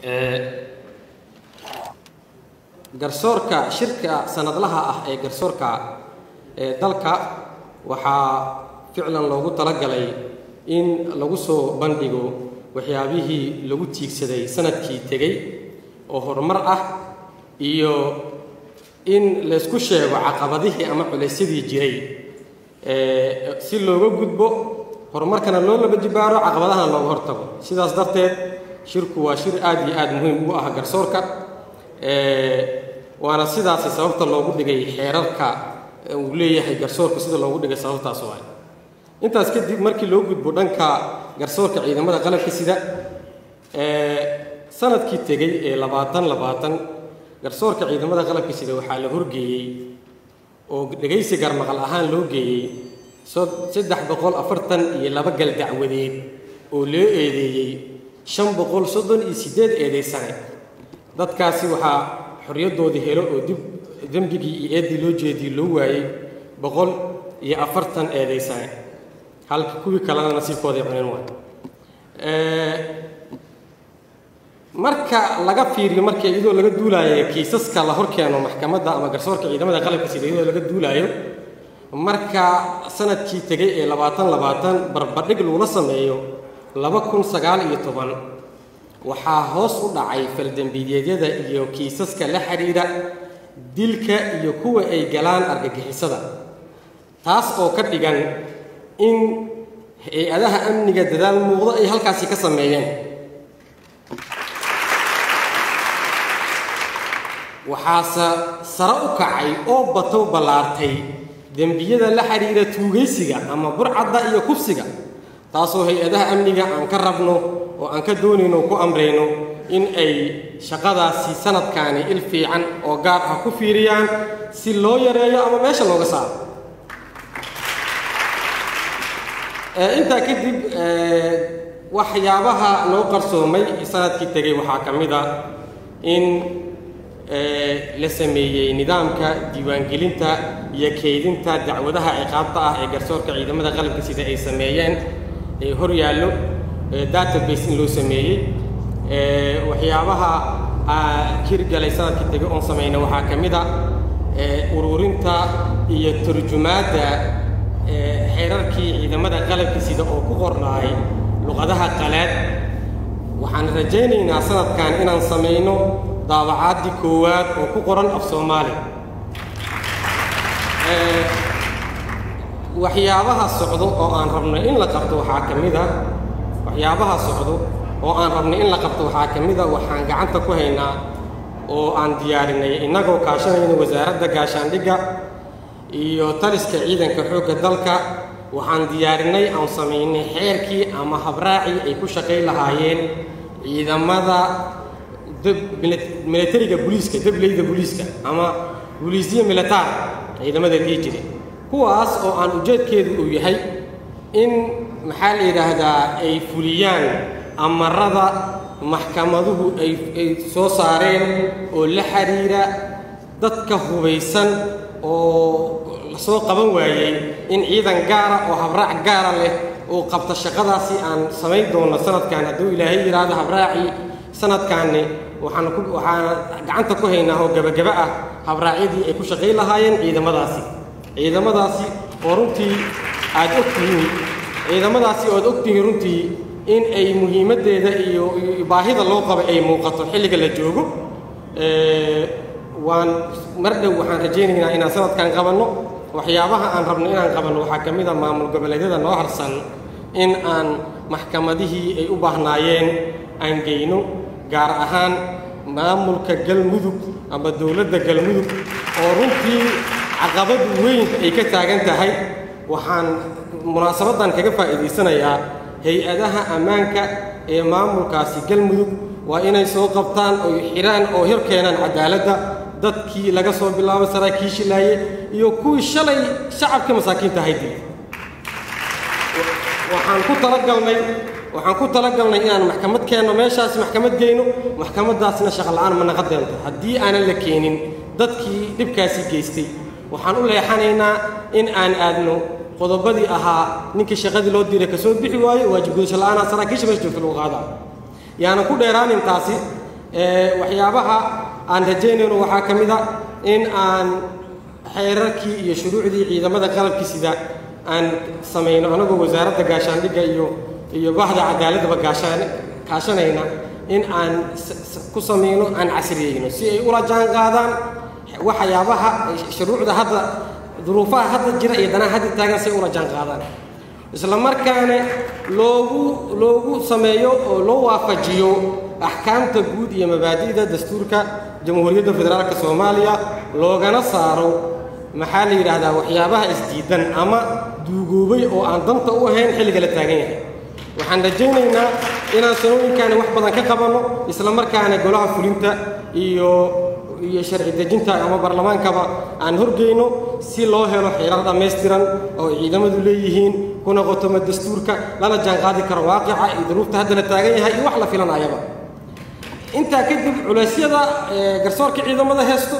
garsoorka shirka sanadlaha ah ee garsoorka ee dalka waxaa ficlan loogu talagalay in lagu soo bandhigo waxyaabihii lagu tiigsaday sanadkii tegey oo horumar ah iyo in laysku sheego caqabadihii ama culaysyadii jiray si looga gudbo horumarkana loo laba jibaaro caqabadahana looga hortago sidaas darteed shirku waa shir aad iyo aad muhiim u ah garsoorka waana sidaasi sababta loogu dhigay xeerarka uu leeyahay garsoorka sida loogu dhigay sababtaas oo ah intaas kadib markii loo gudbo dhanka garsoorka ciidamada qalabka sida sanadkii tegey ee labaatan labaatan garsoorka ciidamada qalabka sida waxaa la horgeeyey oo dhegaysi garmaqal ahaan loo geeyey saddex boqol afartan iyo laba gal dacwadeed oo loo eedeeyey shan boqol soddon iyo siddeed eedaysane dadkaasi waxaa xorriyaddoodii helo oo dib dembigii iyo eeddii loo jeediyey loo waayey boqol iyo afartan eedaysane halka kuwii kalena nasiibkooday cunin waay marka laga fiiriyo marka iyadoo laga duulaayo kiisaska la horkeeno maxkamadda ama garsoorka ciidamada qalabka sida iyadoo laga duulaayo marka sanadkii tegey ee labaatan labaatan barbadhig lagula sameeyo laba kun sagaal iyo toban waxaa hoos u dhacay faldembiideedyada iyo kiisaska la xidhiidha dilka iyo kuwa ay galaan argagixisada taas oo ka dhigan in hay-adaha amniga dadaal muuqdo ay halkaasi ka sameeyeen waxaase sare u kacay oo batow ballaartay dembiyada la xidhiidha tuugaysiga ama burcadda iyo kufsiga taasoo hay-adaha amniga aan ka rabno oo aan ka doonayno ku amrayno in ay shaqadaasi sanadkaani il fiican oo gaar ah ku fiiriyaan si loo yareeyo ama meesha looga saaro intaa kadib waxyaabaha noo qarsoomay sanadkii tegey waxaa ka mid a in la sameeyey nidaamka diiwaangelinta iyo keydinta dacwadaha ciqaabta ah ee garsoorka ciidamada qalabka sida ay sameeyeen ee hor yaallo database in loo sameeyey waxyaabaha kirgalay sanadkii tegey oon samayna waxaa ka mid a ururinta iyo turjumaadda xeerarkii ciidamada qalabka sida oo ku qornaay luqadaha qalaad waxaan rajaynaynaa sanadkan inaan samayno daabacaadii koowaad oo ku qoran af soomaali waxyaabaha socdo oo aan rabno in la qabto waxaa ka mid a waxyaabaha socdo oo aan rabno in la qabto waxaa ka mid a waxaan gacanta ku haynaa oo aan diyaarinay innagoo kaashanayna wasaaradda gaashaandhigga iyo taliska ciidanka xoogga dalka waxaan diyaarinay aan samaynay xeerkii ama habraacii ay ku shaqayn lahaayeen ciidamada militariga booliiska dableyda booliiska ama booliisya militaar ciidamada dhihi jire kuwaas oo aan ujeedkeedu uu yahay in maxaa la yidhaahdaa ay fuliyaan amarada maxkamaduhu ay ay soo saareen oo la xidhiira dadka hubaysan oo lasoo qaban waayey in ciidan gaara oo habraac gaara leh oo qabta shaqadaasi aan samayn doono sanadkan hadduu ilaahay yidhaahdo habraacii sanadkaanni waxaan ku waxaan gacanta ku haynaa oo gebagaba ah habraacyadii ay ku shaqayn lahaayeen ciidamadaasi ciidamadaasi oo runtii aad og tihiin ciidamadaasi oo aad og tihiin runtii in ay muhiimaddeeda iyo baahida loo qaba ay muuqato xilliga la joogo waan mar dhow waxaan rajaynaynaa inaan sanadkan qabanno waxyaabaha aan rabno inaan qabanno waxaa ka mid a maamul goboleedyada noo harsan in aan maxkamadihii ay u baahnaayeen aan geyno gaar ahaan maamulka galmudug ama dowladda galmudug oo runtii caqabad weyn ay ka taagan tahay waxaan munaasabaddan kaga faa'iidaysanayaa hay-adaha ammaanka ee maamulkaasi galmudug waa inay soo qabtaan oo xidhaan oo hor keenaan cadaaladda dadkii laga soo bilaabo saraakiishii laaye iyo kuwii shalay shacabka masaakiinta ahay dilay waxaan ku talagalnay waxaan ku talagalnay inaan maxkamad keenno meeshaas maxkamad geyno maxkamaddaasna shaqola'aan ma naqan doonto haddii aanan la keenin dadkii dhibkaasi geystay waxaan u leexanaynaa in aan aadno qodobadii ahaa ninkii shaqadii loo diray ka soo bixi waayo waajib gudasho la'aana saraakiisha meesha joogta lagu qaadaa yaanan ku dheeraanin taasi waxyaabaha aan rajaynayno waxaa ka mid a in aan xeerarkii iyo shuruucdii ciidamada qalabkii sida aan samayno anagoo wasaaradda gaashaandhigga iyo iyo bahda cadaaladaba gaashaan kaashanayna in aan ku samayno aan casriyeyno si ay ula jaan qaadaan waxyaabaha shuruucda hadda duruufaha hadda jira iyo danaha hadda taagan si ay ula jaan qaadaan isla markaana loogu loogu sameeyo oo loo waafajiyo axkaamta guud iyo mabaadi'da dastuurka jamhuuriyadda federaalka soomaaliya loogana saaro maxaa la yidhaahdaa waxyaabaha isdiidan ama duugoobay oo aan danta u ahayn xilliga la taagan yahay waxaan rajaynaynaa inaan sanooyinkaani wax badan ka qabanno isla markaana golaha fulinta iyo iyo sharci dejinta ama baarlamaankaba aan horgeyno si loo helo xeerar dhammaystiran oo ciidamadu leeyihiin kuna qotoma dastuurka lana jaanqaadi karo waaqica iyo duruufta hadda la taagan yahay iyo wax la filanayaba intaa kadib culeysyada garsoorka ciidamada heesto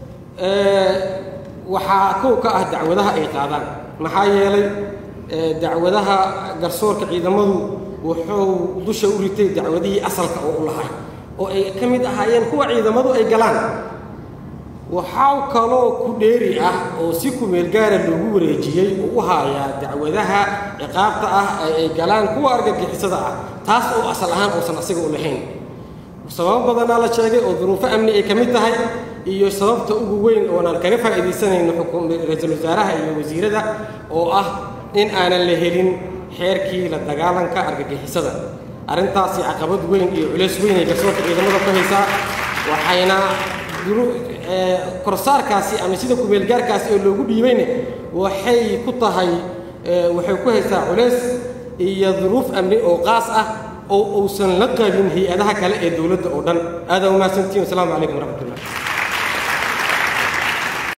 waxaa kow ka ah dacwadaha ay qaadaan maxaa yeelay dacwadaha garsoorka ciidamadu wuxuu dusha u ritay dacwadihii asalka oo u lahay oo ay ka mid ahaayeen kuwa ciidamadu ay galaan waxaa kaloo ku dheeri ah oo si kumeel gaara loogu wareejiyey oo u haayaa dacwadaha ciqaabta ah ee ay galaan kuwa argagixisada ah taas oo asal ahaan uusan asiga u lahayn sababo badanaa la sheegay oo duruufo amni ay ka mid tahay iyo sababta ugu weyn oonaan kaga faa'iidaysanayno ra-iisul wasaaraha iyo wasiirada oo ah in aanan la helin xeerkii la dagaalanka argagixisada arrintaasi caqabad weyn iyo culeys weyn ay garsoorka ciidamada ku haysaa waxayna korsaarkaasi ama sida kumeelgaarkaasi oo loogu dhiibayne waxay ku tahay waxay ku haysaa culeys iyo duruuf amni oo qaas ah oo uusan la qabin hay-adaha kale ee dowladda oo dhan aadaa umahadsantihin wasalaamu calaykum waraxmatullah